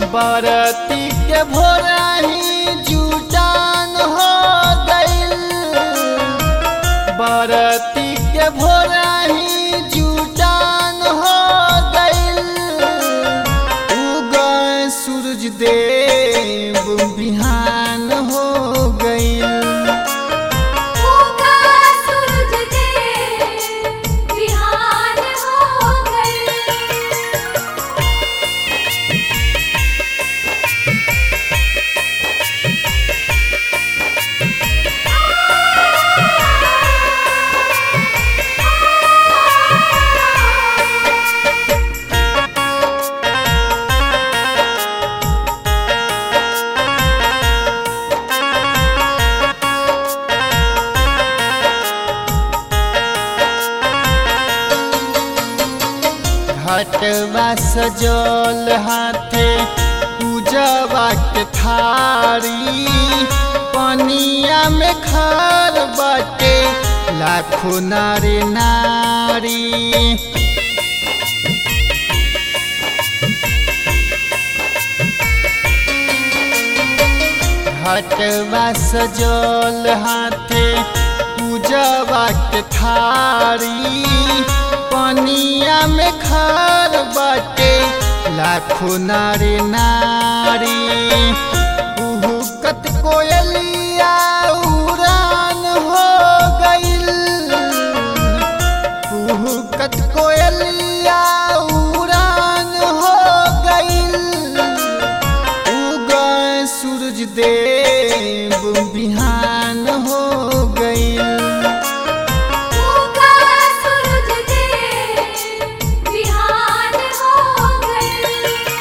बरती के भोरही जुटान हो गइल बरती के भोरही जुटान हो गइल उगय सूरज देव बिहान हो गइल उगा सूरज देव बिहान हो गए घटवा सजल हाथे पूजवा के थारी पनिया में खार बाटे लाखों नारी नारी घटवा सजल हाथे पूजवा के थारी पनिया में खार बाटे लाखों नारी नारी उहुकत कोयलिया उड़ान हो गइल उहुकत कोयलिया उड़ान हो गइल उगय सूरज देव बिहान हो गइल उगा सूरज देव बिहान हो गए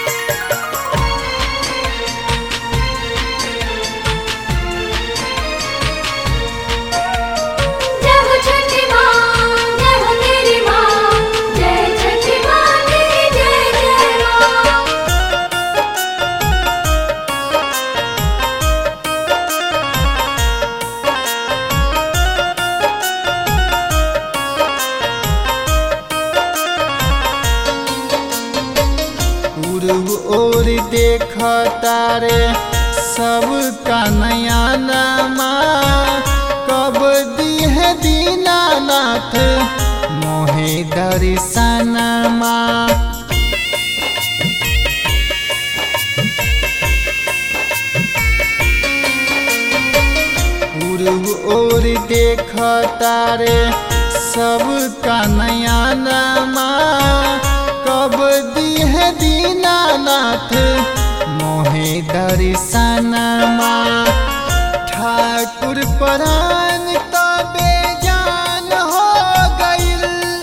जय हो छठी माँ जय हो तेरी माँ जय छठी माँ तेरी जय जय माँ पूर्व ओर देख तारे सब का नया नामा कब दी है दीनानाथ मोहे दर्शनमा पूर्व ओर देख तारे सब का नया नामा कब दी है दीनानाथ मोहे दर्शनमा ठाकुर परान तबे जान हो गइल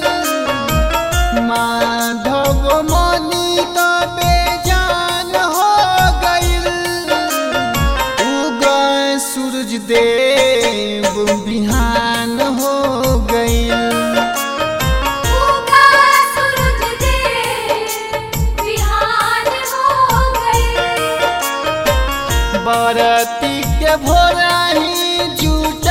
माधव मनी तबे जान हो गइल उगय सूरज देव बिहान हो गइल उगा सूरज देव बिहान हो गए बरती के भोरही जुट